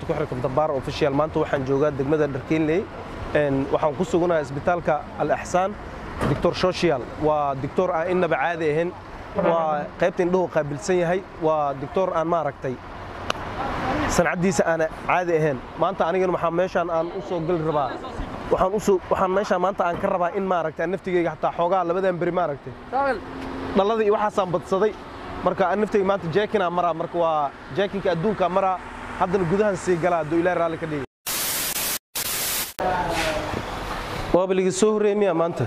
ku xirka dabaar official maanta waxaan joogaa degmada dharkeenley waxaan ku suganahay isbitaalka al axsaan doctor social waa doctor aan innaba caadi ahayn waa qaybta indhuhu qaabilsan yahay waa doctor aan maaragtay sancaddiisa aana caadi ahayn maanta anigana waxaa meeshaan aan u soo gali rabaa waxaan usoo waxaan meeshaan maanta aan ka rabaa in maaragtay aan naftigeyga xataa xoogaa labadan beri maaragtay dhalada iyo waxaasaan badsaday marka aan naftayga maanta jeekinaa maraa marka waa jeekinka adduunkaa maraa haddana gudahan sii galaa hadduu ilaahi raalli ka dhigi waaba liga soo horreeyey miya maanta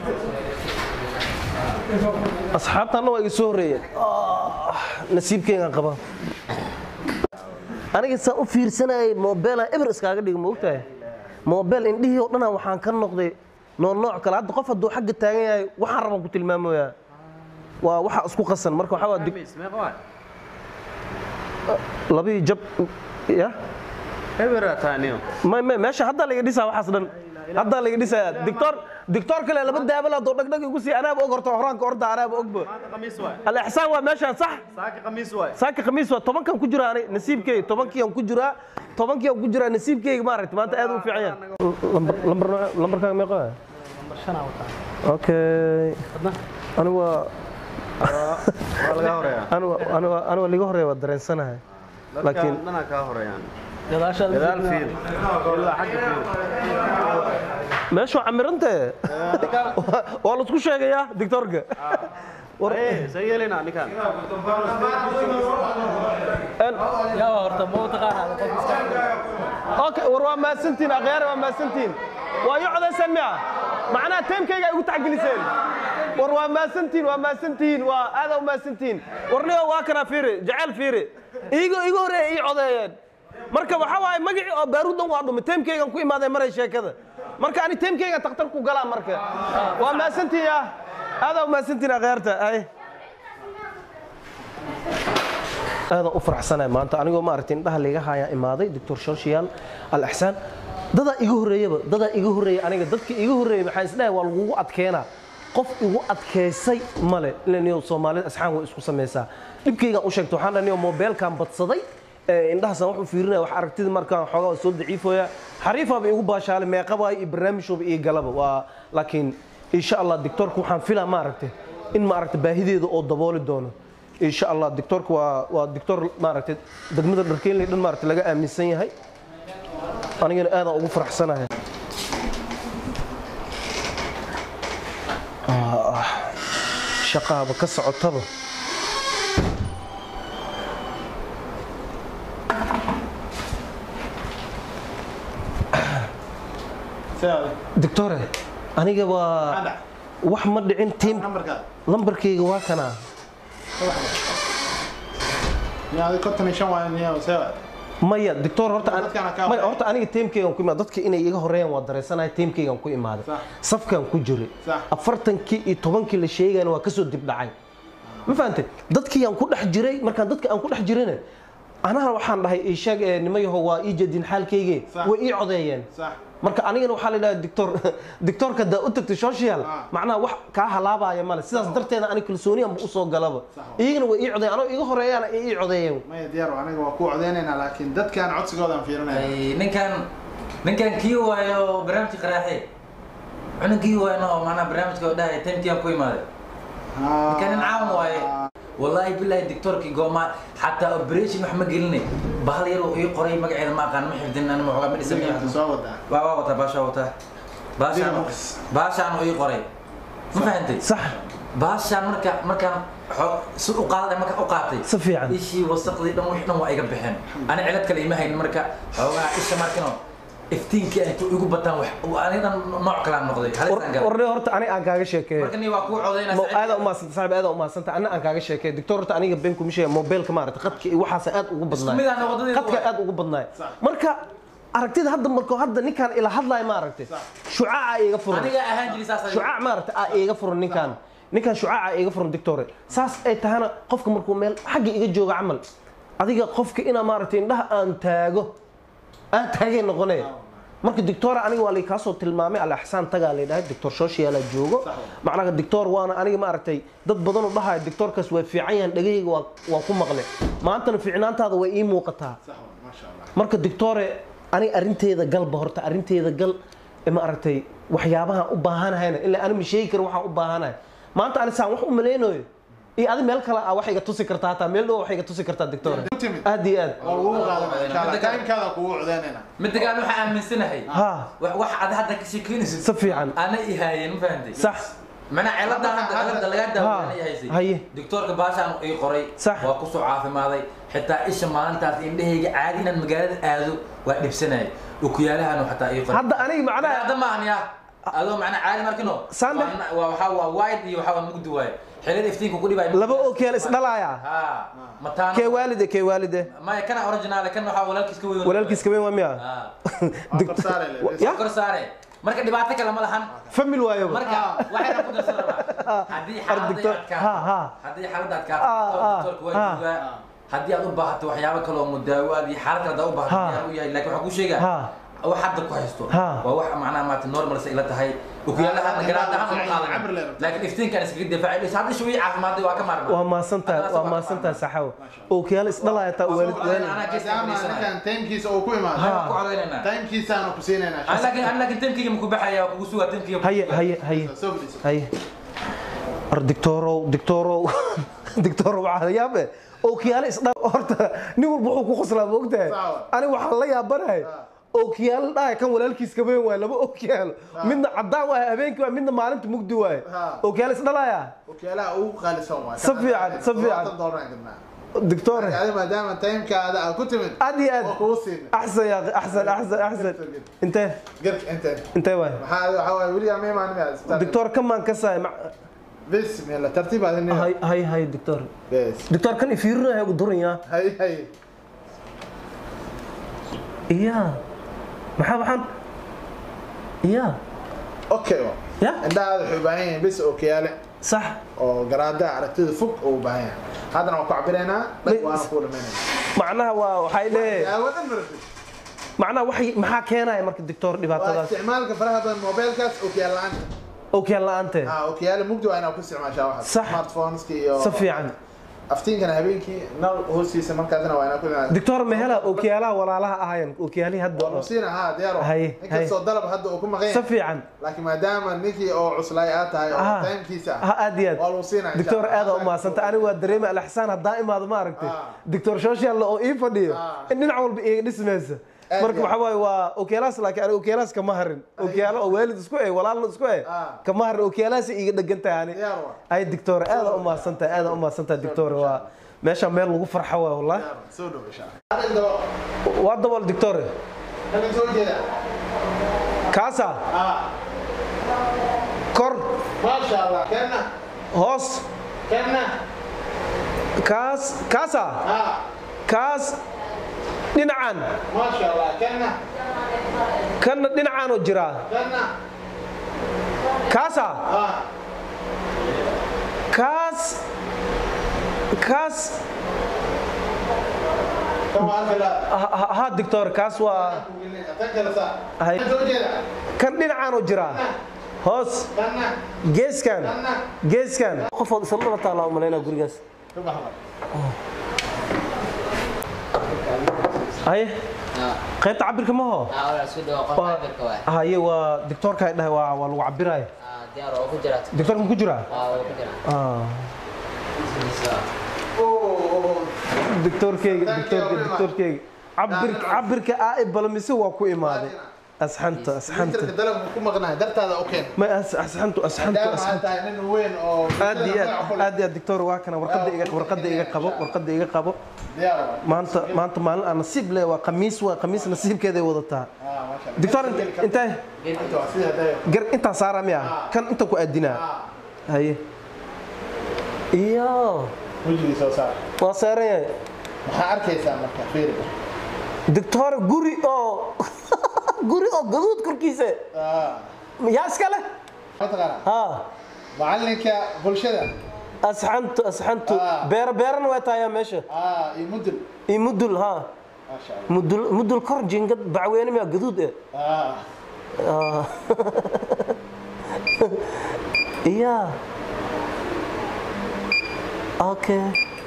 asxaabtaanna waa iga soo horreeyeen nasiibkeygaan qabaa aniga saan u fiirsanayay moobeelaan eber iskaaga dhiga ma ogtahay moobeel indhihii oo dhanaa waxaan ka noqday noo nooc kale hadda qof hadduu xagga taagan yahay waxaan rabaan ku tilmaamoyaa waa waxa isku qasan marka waxaa waa labii jab ya may may meesha haddaa laga dhisaa waxaas dhan haddaa laga dhisaa dictor dictor kale laba daabal haddoo dhagdhag igu sii anaaba og horta horaanka orda anaaba ogba alixsaan waa meeshaan sax saaka khamiis waa tobankan ku jiraa ani nasiibkeyga tobankiian ku jiraa tobankiian ku jiraa nasiibkeyga maaragta maanta aad u fiican yahay lambarkaaga meeqa okay anigu waa aniga liga horeeya waa dareensanahay laakiin meeshu camirante waa laisku sheegayaa dictorka okay war waa mahadsantiin akhyaare waa mahadsantiin waa ii codayseen miya macnaha teemkayga ay ugu taxgeliseen war waa mahadsantiin waa mahadsantihiin waa aadaa u mahadsantihiin warnigo waa kanaa fiiri jecel fiiri iigo iga horeeya ii codeeyeen marka waxaa waaye magacii oo baaruuddan waa dhumay teemkaygan ku imaaday maray sheekada marka ani teemkayga takhtar ku galaa marka waa mahadsantiin ya aadaa u mahadsantiin akhyaarta ay aadaan u faraxsanahay maanta anigoo maaragtay indhaha liga hayaa imaaday doctor social al axsaan dadaa iga horreeyaba dadaa iga horreeya aniga dadka iga horreeyay maxaan isdhahay waa lagugu adkeenaa qof igu adkaysay male ilaniyo soomaalida asxaan way isku samaysaa dhibkaygaan u sheegtay waxaan dhaniyo moobeelkaan badsaday indhahaasaan wax u fiirinaya wax aragtida markaan xoogaa soo daciifooya xariifaaba igu baashaalay meeqabaayo iyo barnaamijooba iyo galaba waa laakiin insha allah doctorka waxaan filaa maaragtay in maaragtay baahideeda oo dabooli doono insha allah doctorka waa waa doctor maaragtay degmada dharkeenley dhan maaragtay laga aaminsan yahay anigana aadaan ugu faraxsanahay shaqaaba ka socotaba doctore aniga waa wax ma dhicin tiim lambarkayga waa kanaa maya doctor horta maya horta aniga teemkeygan ku imaad dadka inay iga horeeyaan waa dareensanahay teemkeygan ku imaaday safkan ku jiray afartankii iyo tobankii la sheegayna waa kasoo dib dhacay ma fahantay dadkii aan ku dhex jiray markaan dadka aan ku dhex jirayna anaha waxaan dhahay isheeg nimayaho waa ii jeedin xaalkeyge way ii codeeyeen marka anigana waxaa la yidhaha dictor dictorka daa u tagtay social macnaha wax kaa halaabaya male sidaas darteeda ani kalsooniyanba usoo galaba iyagana way ii codeeyeen anoo iga horeeyaana ay ii codeeyeen maya diyaar aniga waa ku codeynaynaa laakiin dadkaan codsigoodan fiirinaya ninkan ninkan kii waayo barnaamijka qaraaxe cunug kii waayno oo macnaha barnaamijka oo dhahay timkiyan ku imaaday ninkan nin caawin waaye wallaahi bilaahi doctorkii goomaa xataa operation wax ma gelinay bahal yar uu ii qoray magaceeda ma aqaan ma xifdin ani maxoogaa ma dhisan soo wadaa waa waa wataa baashaa wataa baashaan baashaan uu ii qoray ma fahantay sax baashaan marka markaan xo- si u qaaday marka u qaatay si fiican ishii wasaqdii dhan wixii dhan waa iga baxeen ani cilad kale ima haynin marka xoogaa isha markino iftiinkii ay igu bataan wax aniga dhan nooc kalaan noqday halisaan galay warne horta ani aan kaaga sheekeeyo marka ni waa kuu codaynaa mo aada umaasanta saaxib aada umaasanta ana aan kaaga sheekeeyo doctor horta aniga been kuma sheega mobilka maaragta qadka iyo waxaas aad ugu badnaay mid aan wadadii qadka aad ugu badnaay marka aragtida hadda marko hadda ninkaan ila hadlayo maaragtay shucaaca iga furan aniga ahaan jiri saas shucaac maaragta aa iga furan ninkaan ninkaan shucaaca iga furan dictore saas ay tahana qofka markuu meel xagga iga jooga camal adiga qofka inaa maaragtay indhaha aan taago aan taagay noqonaya marka doctor aniga waa laykaa soo tilmaamay alaxsaan tagaa laydhahay doctor shoshiyaala joogo macnaha doctor waana aniga maaragtay dad badan u dhahaya doctorkaas waa fiican yahan dhegahayga waa waa ku maqle maantana fiicnaantaada way ii muuqataa صح ما شاء الله marka doctore aniga arrinteeda galba horta arrinteeda gal ee maaragtay waxyaabaha u baahanahayna ilaa ani ma sheegi karo waxaan u baahanahay maanta ani saan wax u malaynayo iyo adi meel kale ah wax iga tusi kartaa hataa meel dhow wax iga tusi kartaa doctore timid aad iyo aad waa lagu qaadanaya insha allah Midda kale- timekaada kugu codeynayna midda kale waxaan aaminsanahay ha wax wax aad hadda ka sheekeynaysid si fiican ana ihaayeen ma fahantay sax mana cilada hadda cilada laga Ha, daawaana haysay haye. doctorka baashaan ii qoray Sax. waa kusoo caafimaaday xitaa isha maalintaas indhahayga caadi inaan magaalada aado waa dhibsanayay okuyaalahan xataa ii qoray hadda aniga macnaha hadda maahan ya adoo macnaa caadi markino Sande? waa waa waxaa waa wide iyo waxaa waa mugdi waaye xilada iftiinka ku dhibay laba okeel isdhalaya ha mataano kee waalide kee waalide maya kana original kan waxaa walaalkiis ka weyn walaalkiis kabeen waa miya ha Dict- Korsaare le. Ya? kor saare marka dhibaato kale ma lahan famil waayo marka waxayna ku darsan rabaa haddii xaaladda Doctor- adkaa ha, ha. haddii xaaladda Ah, adkaa ah, doctorka waa ah. joogaa haddii aad u baahato waxyaabo kale oo mudaawaad iyo xaalad kale aad u baahato Ha. diyaar u yahay laakiin waxaan kuu sheegaa Ha. wax hadda ku haysto Ha. waa wax macnaha maata normal sa ila tahay okuyaalahan Ah, garaad ahaan uma cabir qaadan leedahay. laakiin iftiinkaan iskaga difaacay hadda ishu ii caafimaaday waa ka maarmaa waa maasantahay Hadda waa waa ka maasantahay maarmaa. saxaw okiyaal isdhalaya taa waalid waalid Anaa gees ka maadaama fadhiisanaya. ninkan timekiisa uu ku imaado Waxaan ku codeynayna timekiisaanu ku siinaynaa Aan laakiin aan laakiin timkiga ma ku baxaya waa kugu sugaa timkiga ma ku haye sugaa. haye haye soo fadhiiso haye ar dictorow dictorow dictorow waxaa la yaabe okiyaalo isdha horta nin walba wuxuu ku qoslaa ma ogtahay Sawa. aniga waxaan la yaabanahay okiyaalo dhahay kan walaalkiis kabeen waay laba okiyaalo midna caddaan waay habeenkii waay midna maalinta mugdi waay Ha. okiyaalo isdhalaya okiyaalaha ugu qaalisan waay Si fiican, si fiican. dooran gadnaa dictore adi maadaama timekaada aad ku timid aad iyo aad oo kugu siin axsan yaa axsan axsan axsan intee garka inteen intee waay maxaa waxaa waay weli ama imaan miyaa dictor kamaan ka saay بسم الله ترتيب هذا النية hay hay hay dictor بس dictor kan ifiirinayo ugu duranya هاي هاي iya maxaa waxaan iya اوكي ya عندها هذا حباين بس اوكياله sax oo garaada aragtida fog oo u baahan yahay haddana waan ku cabiraynaa dhag waana ku dhamaynayna macnaha waa waxay leeyahay daawadan marti macnaha waxay maxaa keenaya marka dictor waa dhibaatadaas isticmaalka faraha badan mobilkaas ookiyaal la'aanta okiyaal la'aante ah ookiyaale mugdi waa inaad ku isticmaashaa waxaas Sax. smartphoneska iyo si fiican aftiinkana habeenkii nal hoostiisa markaasna waa inaad ku isticmaashaa dictor mehela okiyaalaha walaalaha ahayan okiyaalihii hadda waa lusiina haa diyaar waa Haye, inkastoo dalab hadda uu ku maqan si yahay fiican laakiin maadaama ninkii oo cuslaay aad tahay oo Ah. timekiisa ha aad iyo waa aad lusiina dictor aad u maasanta aniga waa dareema alaxsaan haddaan imaado ma aragtay Ah. dictor social oo ii fadhiyo Ah. in dhinac walba iga dhismaysa Aad marka iyo waxa waaye waa okiyaalahaas laakiin aniga okiyaalahaas kama harin okiyaalo oo waalid isku eh walaalna isku eh Ah. kama harin okiyaalahaas iga dhegan tahay ani diyaar waa ay dictor aad u maasanta aad u maasanta dictor waa meesha meel lagu farxo waa wallahi diyaar waa. soo dhow insha Allah hadda indho waa dabal dictor halkan soo jeeda kaasa ah kor ما شاء الله كنا hoos كنا kaas kaasa ها kaas dhinacan ما شاء الله كنا kanna dhinacaan oo jiraa كنا kaasa ها kaas kaas كم هذا ha- ha ha, dictor kaas waa تذكر صح هاي. سو jeeda kan dhinacaan oo jiraa hoos كنا geeskan كنا geeskan qofood isla dhaba taala umalaynaa gurigaas شوف احمد haye qaybta cabirka maho walaal isku dhawo qof cabirka waay haye waa dictorka ay dhahay waa waa lagu cabiraya Ah, diyaar oo ku jira dictorka ma ku jiraa waa oo ku jira Ah, اوه dictorkeyga Thank you dictorka very much. dictorkeyga cabirka cabirka aa i balamise waa ku imaaday asxanta asxanta انت dalab ku maqnaa dartaada oo keen ma as- asxantu asxantu maadaama aad asxantu tahay nin weyn oo aad iyo aad aad iyo aad dictor waa kana warqadda iga warqadda iga qabo warqadda iga qabo diyaar waa maanta maanta maalin aan nasiib leh waa khamiis waa khamiis nasiibkeeday wadataa اه ما شاء الله dictor intee انت سيده دايو gar intaa saara miya kan inta ku aadinaa اه haye iyo wajigii soo saar waa saaran yahay maxaa arkaysaa marka fiiri dictor guri oo guri oo gaduud korkiisa اه yaa iska leh mataqaana ha macalinka bulshada asxantu asxantu Ah. beera beerana way tahayaa meesha اه iyo mudul iyo mudul ha Masha Allah. mudul mudul kor jingad bacweyne miyaa gaduud eh Ah. Ah. yeah okay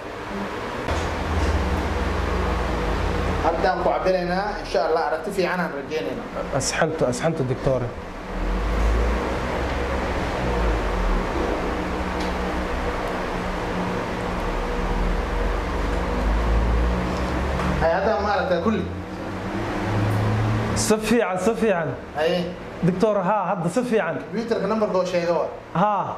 haddaan ku cabiraynaa insha allah aragti fiican aan rajeynayna asxantu asxantu dictore hay haddaan ma aragtaa kulli si fiican si fiican haye dictor haa hadda si fiican computerka numberka oo sheega waa haa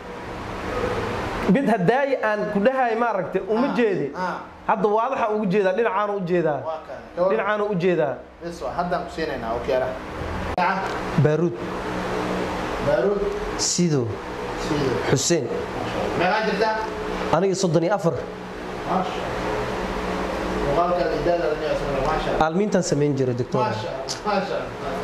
mid hadaayi aan ku dhahay maaragtay uma Ah, jeedi ah. hadda waadaxa ugu jeedaa dhinacaanu u jeedaa waa kan Gabadha. dhinacaanu u jeedaa bes waa haddaan ku siinaynaa okyaalaha gacan baaruud baaruud sido siido xuseen meeqaa jirtaa aniga soddon iyo afar maasha muuqaalka idaada la nicsan maasha Allah. aalmiintaan samayn jiray dictor maasha Allah, maasha Allah.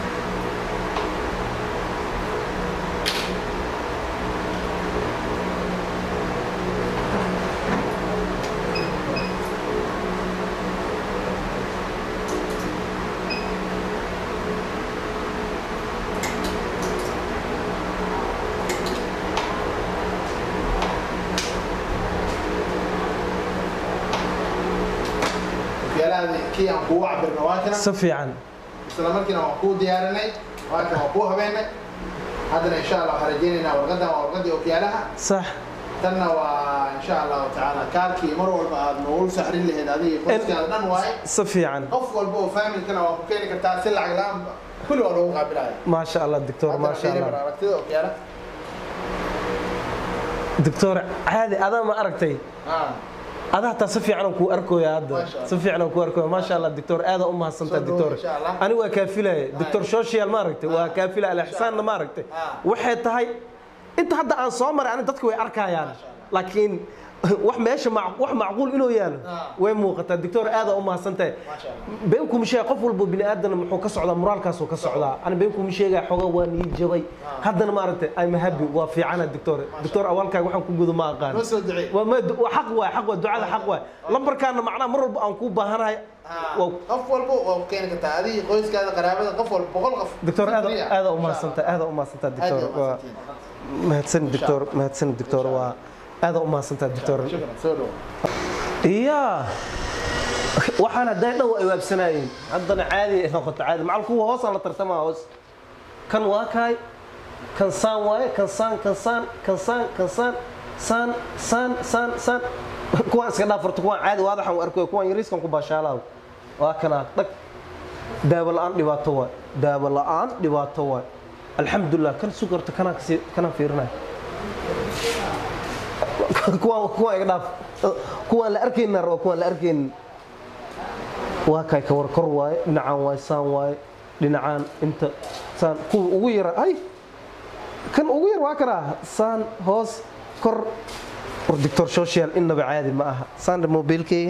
okyaalahaadi kii aan kugu cabirna waa kana si fiican isla markiina waan kuu diyaarinay waa kan waan kuu habeynay haddana insha allah waxaan rajeynaynaa warqadan waa warqadii okyaalaha sax tanna waa insha allahu tacaala kaalkii mar walba aad noogu saxrin lahayd adiga qoyskaada dhan waaye si fiican qof walba oo faamilkana waa ku keeni kartaa si lacag la-aan kulli waa loogu qaabilaya maasha allah dictor haddana maasha fiiri bar allah aragtida okyaala dictor caadi adaa ma aragtay Ah, adaa taa si fiican aan kuu arkoya hadda Maasha Allah. si fiican aan kuu arkoya maasha allah dictor aada u mahadsantaha Soo dhawow, dictor insha Allah. ani waa kaafilaya dictor social ma aragtay waa kaafila alixsaanna ma aragtay Ah. waxay tahay inta hadda aan soo maray ani dadka way arkayaan Maasha Allah. laakiin wax meesha mac- wax macquul inuu yaalo Ah. way muuqataa dictor aada u mahadsantahay maasha Allah. been kuma sheega qof walba bini aadan muxuu ka socdaa moraalkaasuu ka socdaa ani been kuma sheegaya xogaa waa nii jabay haddana maaragtay I'm happy waa fiicana dictor dictor awaalkaaga waxaan ku gudo ma aqaan noo soo ducee waa ma waa xaq waay xaq waay ducada xaq waay lambarkaana macnaha mar walba aan kuu baahanahay Ah, waa qof walba waa ku keeni kartaa adiga qoyskaada qaraabada qof walba boqol qof dictor aada Free ah. aada u Insha mahadsantahay aada u mahadsantahay Allah. Aad dictor iyo waa mahadsantihiin. mahadsan dictor mahadsan dictor waa aada u mahadsantahay dictor Shukran, soo dhawo iya waxaan hadday dhow ay waabsanaayeen haddana caadi ay noqoto caadi macal kuwa hoosaan la tartamaa hoos kan waa kaay kan saan waaye kan saan kan saan kan saan kan saan saan saan saan saan kuwaan iska dhaafarto kuwaan caadi waadaxan u arkoy kuwaan yariiskan ku baashaalaaw waa kanaa dhag daawo la-aan dhibaato waay daawo la-aan dhibaato waay alxamdulilah kan sugarta kanaan kasi kanaan fiirinaya kuwaan kuwaan iga dhaaf kuwaan la arkayna raba kuwaan la arkaynin waa kay ka war kor waaye dhinacaan waaye saan waaye dhinacaan inta saan kuwa ugu yara ay kan ugu yar waa kanaa saan hoos kor war dictor social innaba caadi ma aha saandha mobilkeyga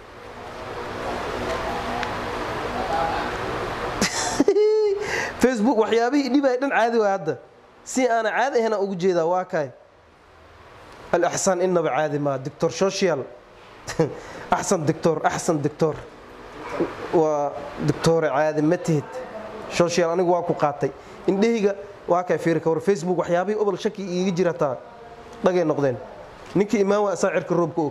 facebook waxyaabihii dhibaya dhan caadi waa hadda si aana caadi ahna ugu jeedaa waa kay الإحسان إنه بعادي ما دكتور سوشيال أحسن دكتور أحسن دكتور ودكتور عادي متهد سوشيال أنا واكو قاتي إن دهيجا واكا فيرك ور فيسبوك وحيابي قبل شكي يجي جرتا لقي نقدين نكي إمام وأساعر كروب كوك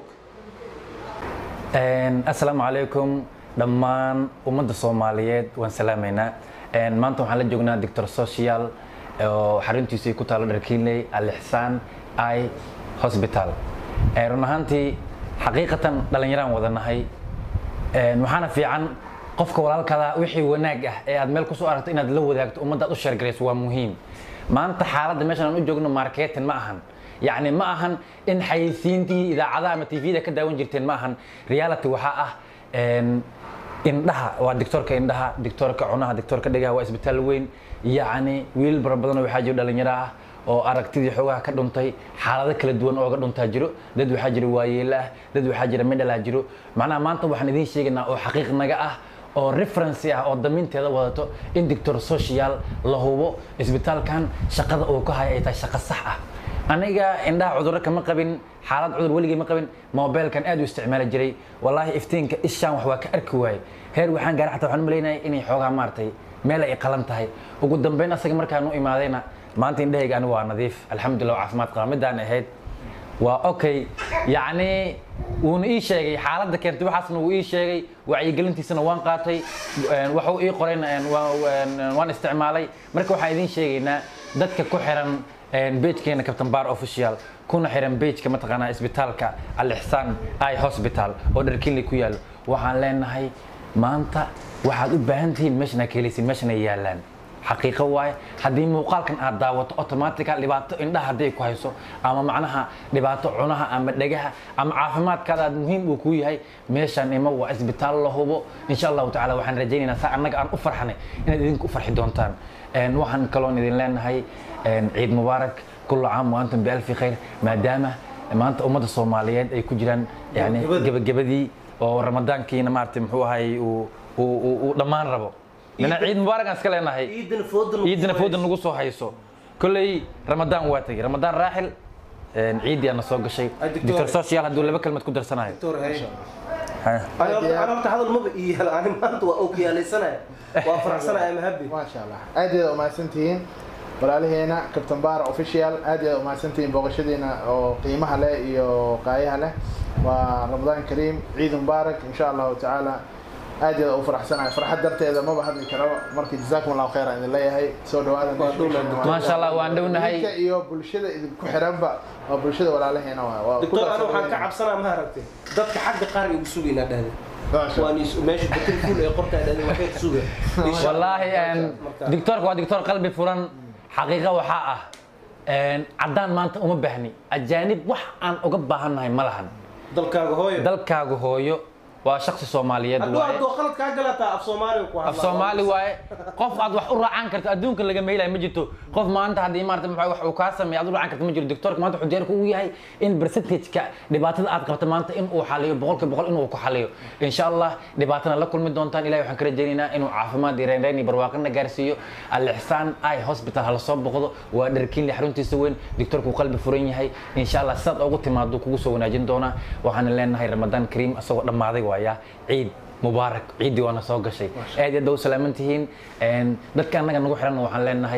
asalaamu calaykum dhammaan ummadda soomaaliyeed waan salaamaynaa maanta waxaan la joognaa doctor social oo xaruntiisu ay ku taalo dharkiinley alixsaan i hospital run ahaantii xaqiiqatan dhallinyaraan wadanahay waxaana fiican qofka walaalkada wixii wanaag ah ee aad meel kusoo aragto inaad la wadaagto ummadda aad u sheergarayso waa muhiim maanta xaaladda meeshan aan u joogno marketing ma ahan yacni ma ahan in xayeysiintii idaacadaha ama tvda ka daawan jirteen ma ahan reality waxaa ah indhaha waa dictoorka indhaha dictoorka cunaha dictoorka dhegaha waa isbitaal weyn yacni wiil bara badan oo waxaa jiro dhalinyaro ah oo aragtidii xoogaha ka dhuntay xaalado kala duwan ooga dhuntaa jiro dad waxaa jira waayeelo ah dad waxaa jira midhalaa jiro macnaha maanta waxaan idiin sheegaynaa oo xaqiiq naga ah oo referency ah oo damiinteeda wadato in dictor social la hubo isbitaalkan shaqada uu ka hayo ay tahay shaqo sax ah aniga indhaha cudurro kama qabin xaalad cudur weligay ma qabin mobilkan aad u isticmaali jiray wallaahi iftiinka ishaan wax waa ka arki waaye heer waxaan gaaray xataa waxaan u malaynaya inay xoogaa maartay meel ay qalan tahay ugu dambeyn asaga markaan u imaadayna maanta indhahayga anigu waa nadiif alxamdulilah waa caafimaad qaba midaan ahayd waa okay yacni wuuna ii sheegay xaaladda keentay waxaasna wuu ii sheegay wacyigelintiisana waan qaatay waxuu ii qorayna waan isticmaalay marka waxaan idiin sheegaynaa dadka ku xiran bejkeena captain bar official kuna xiran bejka mataqaanaa isbitaalka al-ixsaan i hospital oo dharkinley ku yaalo waxaan leenahay maanta waxaad u baahan tihiin meeshan ka helaysin meeshan ay yaalaan xaqiiqo waaye haddii muuqaalkan aad daawato automatica dhibaato indhaha hadday ku hayso ama macnaha dhibaato cunaha ama dhegaha ama caafimaadkaada aad muhiim uu kuu yahay meeshaan ima waa isbitaal la hubo insha allahu tacala waxaan rajaynaynaa saa annaga aan u farxanay inaad idinku u farxi doontaan waxaan kaloon idin leenahay ciid mubaarak kullu caam wa antum bialfi khayr maadaama maanta ummadda soomaaliyeed ay ku jiraan yani gebagabadii oo ramadaankiina maaragtay muxuu ahay uu dhammaan rabo lana ciid mubaarak aan iska leenahay ciidina fooda nagu soo hayso kolley ramadaan waa tegey ramadaan raaxil ciiddii aana soo gashay doctor social hadduu laba kelmad ku darsanayo anabta hadal maba ii hel ani maanta waa okiyaalaysanaya waa faraxsanaya mahabi maasha allah aad iyo aad umahadsantihiin walaalaheena captain bar official aad iyo aad umahadsantihiin booqashadiina oo qiimaha leh iyo qaayaha leh waa ramadaan kariim ciid mubaarak insha allahu tacaala aad iyo aad u faraxsanahay farxad darteeda maba hadli karaba marka jazaakum allahu khayra idin leeyahay soo dhawaada maasha allah waan dhownahay idinka iyo bulshada idinku xiranba waa bulshada walaalaheena waa waa ku doctor ana waxaan ka darsadeen. cabsanaa ma aragtay dadka xagga qaar igu sugaynaa dhahda Maasha Allah. waan is- meesha batil fuul ee qortaa dhahda waxay ka suga wallaahi doctoorka waa doctor qalbi furan xaqiiqa waxaa ah caddaan maanta uma baahni ajaanib wax aan uga baahannahay ma lahan dalkaaga hooyo dalkaaga hooyo waa shaksi soomaaliyeed hadduu waaye hadduu qalad kaa galataa af soomaaliga ku af soomaali waaye qof aad wax u raacan karto adduunka laga meelay ma jirto qof maanta haddii maarata maxaa wax uu kaa sameeyo aad u raacan karto ma jiro doctorka maanta wuxuu diyaar kugu yahay in percentage-ka dhibaatada aad qabto maanta in uu xaliyo boqolkiiba boqol inuu ku xaliyo insha allah dhibaatana la kulmi doontaan ilahi waxaan ka rajaynaynaa inuu caafimaad iyo reynreyn iyo barwaaqana gaarsiiyo al-ixsaan i hospital hala soo boqdo waa dharkiinle xaruntiisa weyn doctorku uu qalbi furan yahay insha allah sidaad ugu timaado kugu soo wanaajin doonaa waxaana leenahay ramadaan kariim asagoo dhammaaday waaya ciid mubaarak ciiddii waana soo gashay aad iyo aad baa u salaaman tihiin dadka annaga nagu xiran waxaan leenahay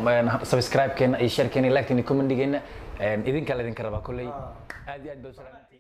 subscribe-keena iyo share-keena iyo like-keena iyo comment-geena idinkaa laydinka rabaa kolley aad iyo aad baa u salaaman tihiin